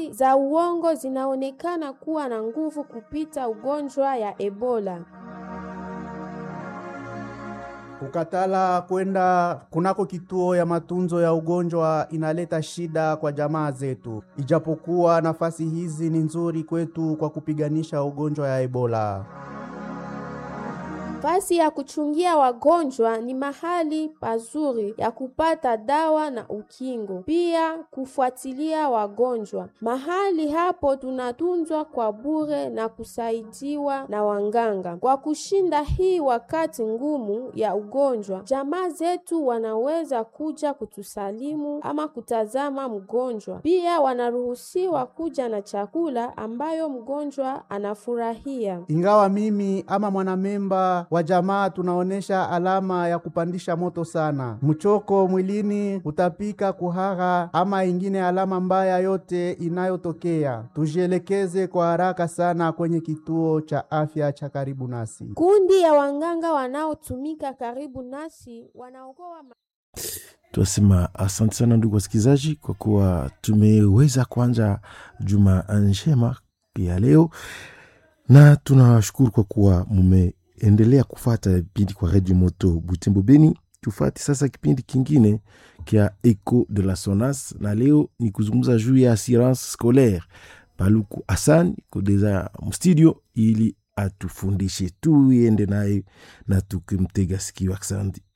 habari za uongo zinaonekana kuwa na nguvu kupita ugonjwa ya Ebola. Kukatala kwenda kunako kituo ya matunzo ya ugonjwa inaleta shida kwa jamaa zetu, ijapokuwa nafasi hizi ni nzuri kwetu kwa kupiganisha ugonjwa ya Ebola. Fasi ya kuchungia wagonjwa ni mahali pazuri ya kupata dawa na ukingo, pia kufuatilia wagonjwa. Mahali hapo tunatunzwa kwa bure na kusaidiwa na wanganga. Kwa kushinda hii wakati ngumu ya ugonjwa, jamaa zetu wanaweza kuja kutusalimu ama kutazama mgonjwa. Pia wanaruhusiwa kuja na chakula ambayo mgonjwa anafurahia. Ingawa mimi ama mwanamemba wa jamaa tunaonesha alama ya kupandisha moto sana, mchoko mwilini, kutapika, kuhara ama ingine alama mbaya yote inayotokea, tujielekeze kwa haraka sana kwenye kituo cha afya cha karibu nasi. Kundi ya wanganga wanaotumika karibu nasi wanaokoa ma Tunasema asante sana ndugu wasikilizaji, kwa kuwa tumeweza kuanza juma njema ya leo, na tunawashukuru kwa kuwa mumeendelea kufata vipindi kwa redio moto Butembo Beni. Tufate sasa kipindi kingine kia Eco de la Sonas, na leo ni kuzungumza juu ya assurance scolaire. Paluku Hassan kodeza mstudio ili atufundishe, tuende naye na tukimtega sikio. Asante.